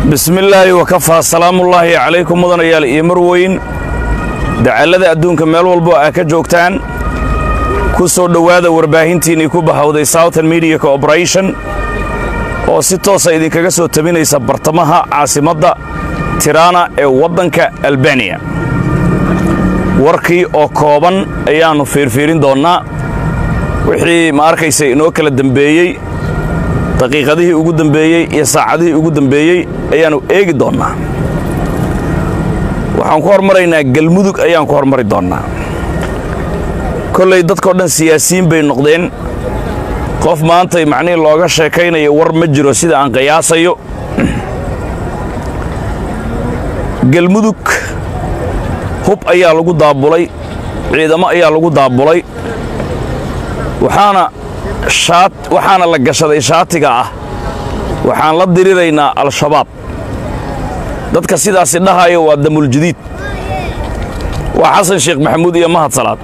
bismillaahi wakafaa salaamullaahi calaykum mudanayaal iyo marweyn dacallada adduunka meel walbo aa ka joogtaan ku soo dhowaada warbaahintiinnii ku bahawday southern media cooperation oo si toosa idinkaga soo tabinaysa bartamaha caasimadda tirana ee waddanka albaniya warkii oo kooban ayaannu fiirfiirin doonnaa wixii ma arkaysa inoo kala dembeeyey daqiiqadihii ugu dembeeyey iyo saacadihii ugu dembeeyey ayaannu eegi doonnaa waxaan ku hormaraynaa galmudug ayaan ku hormari doonnaa kollay dadkao dhan siyaasiyiin bay noqdeen qof maantay macnihii looga sheekaynayo war ma jiro sida aan qiyaasayo galmudug hub ayaa lagu daabulay ciidamo ayaa lagu daabulay waxaana waxaana la gashaday shaatiga ah waxaan la diriraynaa al-shabaab dadka sidaasi dhahaya waa damuljadiid waa xasan sheekh maxamuud iyo mahad salaad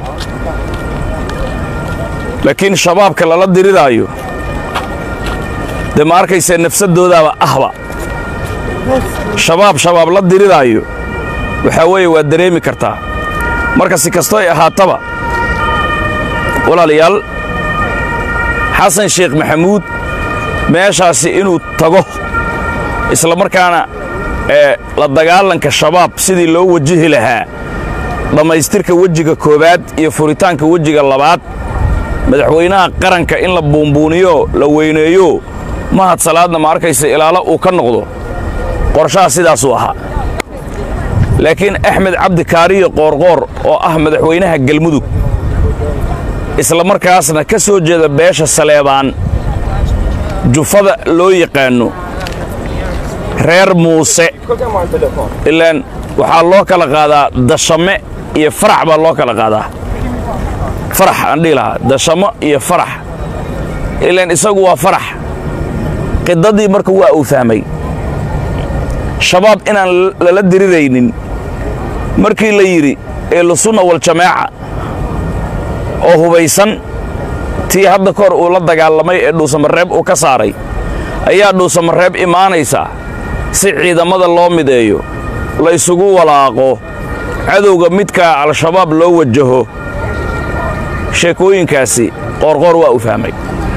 laakiin shabaabka lala diriraayo dee ma arkaysa nafsadoodaaba ahba shabaab shabaab la diriraayo waxaa weeye waa dareemi kartaa marka si kastoo ay ahaataba walaalayaal xasan sheekh maxamuud meeshaasi inuu tago isla markaana ee la dagaalanka shabaab sidii loo wajihi lahaa dhammaystirka wejiga koowaad iyo furitaanka wejiga labaad madaxweynaha qaranka in la buunbuuniyo la weyneeyo mahad salaadna ma arkaysa ilaalo uu ka noqdo qorshaha sidaasuu ahaa laakiin axmed cabdi kaariyo qoorqoor oo ah madaxweynaha galmudug isla markaasna ka soo jeeda beesha saleebaan jufada loo yaqaanno reer muuse ilaan waxaa loo kala qaadaa dashame iyo farax baa loo kala qaadaa farax aan dhihi lahaa dashamo iyo farax ilaan isagu waa farax qidadii marka waa uu fahmay shabaab inaan lala diriraynin markii la yidhi ehlusunna waljamaaca oo hubaysan tii hadda kahor uu la dagaalamay ee dhuusamareeb uu ka saaray ayaa dhuusamareeb imaanaysaa si ciidamada loo mideeyo la ysugu walaaqo cadowga midkaa al-shabaab loo wajaho sheekooyinkaasi qoorqoor waa uu fahmay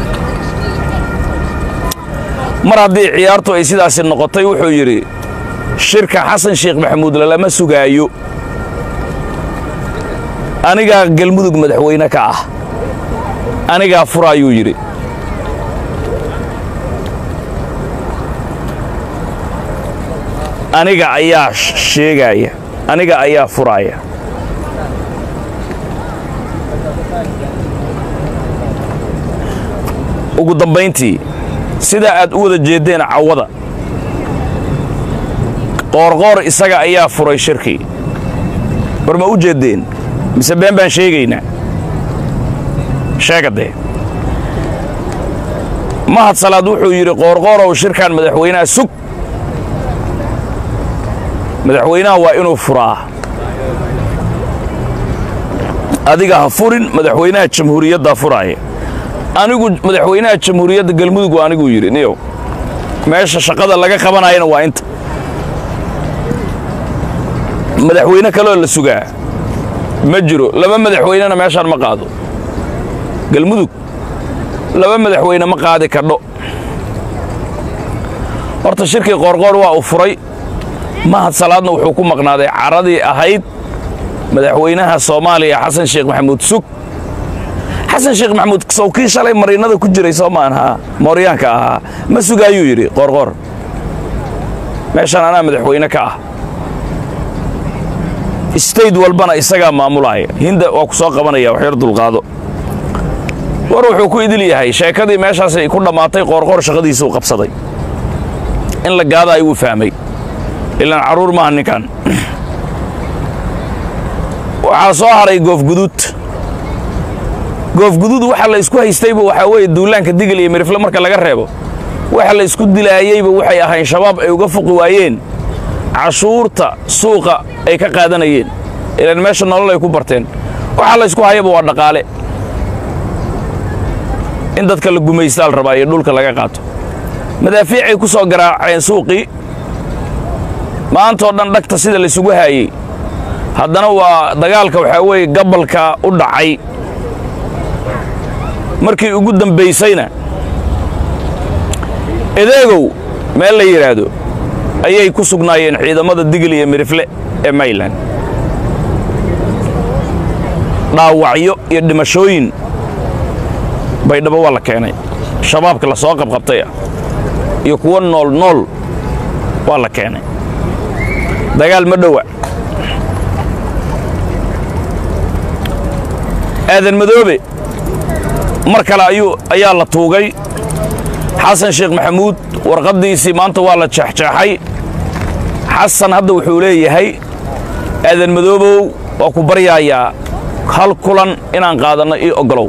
mar haddii ciyaartu ay sidaasi noqotay wuxuu yidhi shirka xasan sheekh maxamuud lalama sugaayo anigaa galmudug madaxweyne ka ah anigaa furaayuu yidhi aniga ayaa sheegaaya aniga ayaa furaaya ugu dambayntii sidaa aad u wada jeeddeen cawada qoorqoor isaga ayaa furay shirkii war ma u jeeddeen mise been baan sheegaynaa sheegadee mahad salaad wuxuu yidhi qoorqoorow shirkan madaxweynaha sug madaxweynaha waa inuu furaa adiga ha furin madaxweynaha jamhuuriyaddaa furaaya anigu madaxweynaha jamhuuriyadda galmudug waa aniguu yidhi niyow meesha shaqada laga qabanayana waa inta madaxweyne kaleoo la sugaa ma jiro laba madaxweynena meeshaan ma qaado galmudug laba madaxweyne ma qaadi kadho horta shirkii qoorqoor waa uu furay mahad salaadna wuxuu ku maqnaaday caradii ahayd madaxweynaha soomaaliya xasan sheekh maxamuud sug xasan sheekh maxamuud sow kii shalay mariinada ku jiray soo maan haa mooryaanka ahaa ma sugaayuu yidhi qoorqoor meeshaan anaa madaxweyne ka ah stayd walbana isagaa maamulaaya hinda waa ku soo qabanaya waxyar dulqaado war wuxuu ku idil yahay sheekadii meeshaasay ku dhammaatay qoorqoor shaqadiisuu qabsaday in la gaadaayo wuu fahmay ilaan carruur maaha ninkan waxaa soo haray goofguduud goofguduud waxa la isku haystayba waxaa weeye duulaanka digil iyo mirifle marka laga reebo waxa la isku dilaayeyba waxay ahayn shabaab ay uga fuqi waayeen cashuurta suuqa ay ka qaadanayeen ilaan meesha nolol ay ku barteen waxa la ysku hayaba waa dhaqaale in dadka la gumaystaal rabaa iyo dhulka laga qaato madaafiicay ku soo garaaceen suuqii maantoo dhan dhagta sida laysugu haayey haddana waa dagaalka waxaa weeye gabalka u dhacay markii ugu dambaysayna edeegow meel la yidhaahdo ayay ku sugnaayeen ciidamada digil iyo mirifle ee mayland dhaawacyo iyo dhimashooyin baydhabo waa la keenay shabaabka la soo qabqabtay ah iyo kuwo nool nool waa la keenay dagaal ma dhowa aadan madoobe mar kale ayuu ayaa la tuugay xasan sheekh maxamuud warqaddiisii maanta waa la jeexjeexay xasan hadda wuxuu leeyahay aadan madoobow waa ku baryaayaa hal kulan inaan qaadanno ii oggolow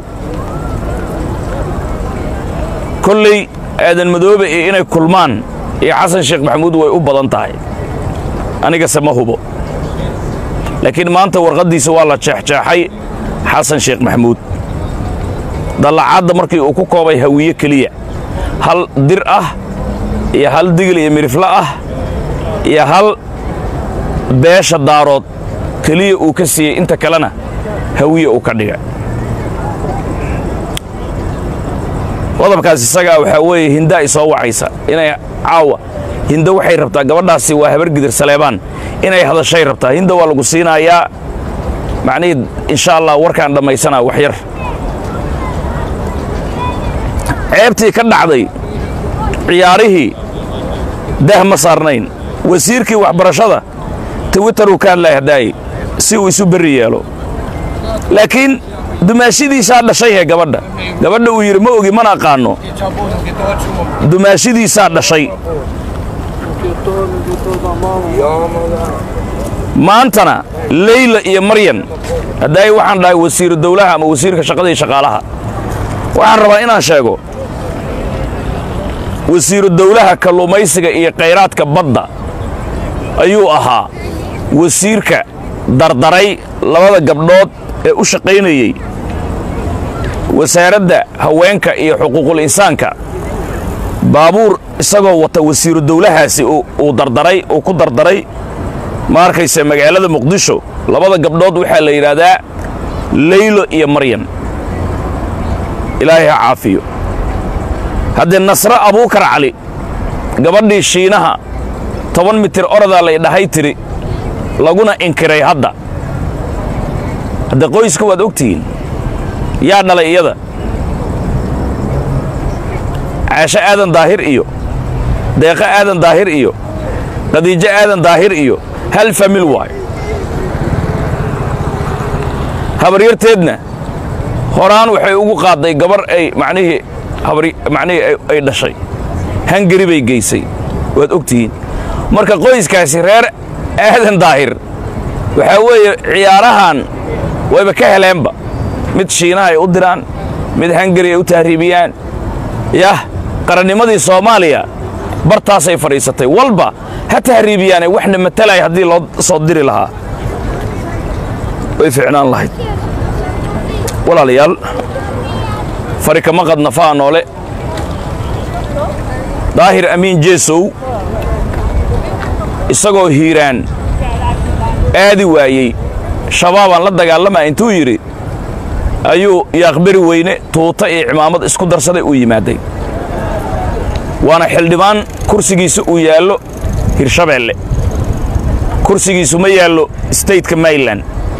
kolley aadan madoobe iyo inay kulmaan iyo xasan sheekh maxamuud way u badan tahay anigase ma hubo laakiin maanta warqaddiisa waa la jeexjeexay xasan sheekh maxamuud dallacadda markii uu ku koobay hawiye keliya hal dir ah iyo hal digil iyo mirifle ah iyo hal beesha daarood keliya uu ka siiyey inta kalena hawiye uu ka dhiga qodobkaas isagaa waxaa weeye hinda ay soo wacaysa inay caawa hinda waxay rabtaa gabadhaasi waa habar gidir saleebaan inay hadashay rabtaa hinda waa lagu siinayaa macnihii insha allah warkaan dhammaysanaa wax yar ceebtii ka dhacday ciyaarihii dah ma saarnayn wasiirkii waxbarashada twitteruu ka hadlaya hadaaye si uu isu berri yeelo laakiin dumaashidiisaa dhashay he gabadha gabadha uu yidhi ma ogi mana aqaanno dumaashidiisaa dhashay maantana leyla iyo maryan haddaay waxaan dhahay wasiiru dawlaha ama wasiirka shaqada iyo shaqaalaha waxaan rabaa inaan sheego wasiiru dawlaha kalluumaysiga iyo khayraadka badda ayuu ahaa wasiirka dardaray labada gabdhood ee u shaqaynayey wasaaradda haweenka iyo xuquuqul insaanka baabuur isagoo wata wasiiru dawlahaasi uu dardaray uu ku dardaray ma arkayse magaalada muqdisho labada gabdhood waxaa la yidhaahdaa leylo iyo maryan ilaahay ha caafiyo haddee nasre abuukar cali gabadhii shiinaha toban mitir orodaa lay dhahay tiri laguna inkiray hadda hadde qoyska waad ogtihiin yaa dhalay iyada caasho aadan daahir iyo deeqo aadan daahir iyo khadiijo aadan daahir iyo hal famil waayo habaryarteedna horaan waxay ugu qaadday gabar ay macnihii macnihii ay dhashay hangari bay geysay waad ogtihiin marka qoyskaasi reer aadan daahir waxaa weeye ciyaarahan wayba ka heleenba mid shiinaha ay u diraan mid hangari ay u tahriibiyaan yah qarannimadii soomaaliya bartaasay fadhiisatay walba ha tahriibiyaane waxna matalaya haddii loo soo diri lahaa way ficnaan lahayd walaalayaal fari kama qadna faa noole daahir amiin jeesow isagoo hiiraan aadi waayey shabaabaan la dagaalamaa intuu yidhi ayuu yaaqberi weyne tuuta iyo cimaamad isku darsaday uu yimaaday waana xildhibaan kursigiisa uu yaallo hirshabeelle kursigiisu ma yaallo stateka mayland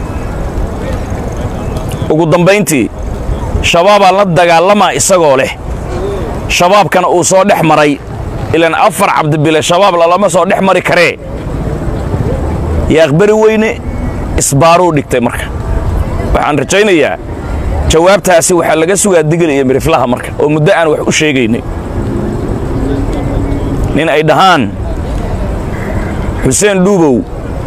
ugu dambayntii shabaabaan la dagaalamaa isagoo leh shabaabkana uu soo dhex maray ilaan afar cabdibile shabaab lalama soo dhex mari karee yaaqberi weyne isbaaruu dhigtay marka waxaan rajaynayaa jawaabtaasi waxaa laga sugaa digil iyo miriflaha marka oo muddo aan wax u sheegaynay nin ay dhahaan xuseen dhuubow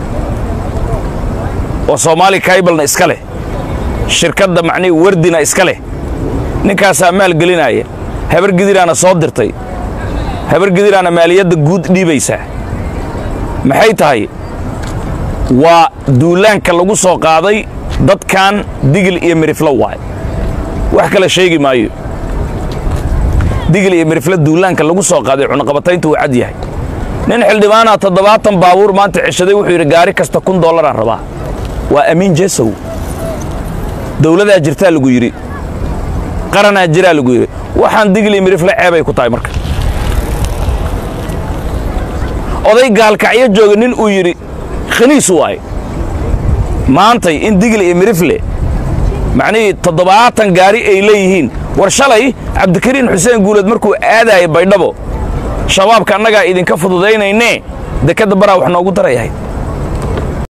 oo soomaali kaybalna iska leh shirkadda macnihii wardina iska leh ninkaasaa maal gelinaya habar gidiraana soo dirtay habar gidiraana maaliyadda guud dhiibaysaa maxay tahay waa duulaanka lagu soo qaaday dadkan digil iyo miriflo waay wax kale sheegi maayo digil iyo mirifle duulaanka lagu soo qaaday cunaqabataynta uu cad yahay nin xildhibaanaa toddobaatan baabuur maanta ceshaday wuxuu yidhi gaari kasta kun dollaraan rabaa waa amiin jesow dawladaa jirtaa lagu yidhi qaranaa jiraa lagu yidhi waxaan digli mirifle ceebay ku tahay marka oday gaalkacyo jooga nin uu yidhi khaniis waaye maantay in digli iyo mirifle macnihii toddobaatan gaari ay leeyihiin war shalay cabdikariin xuseen guuleed markuu aadaayay baydhabo shabaabka annagaa idinka fududaynaynee dekadda baraa wax noogu darayahay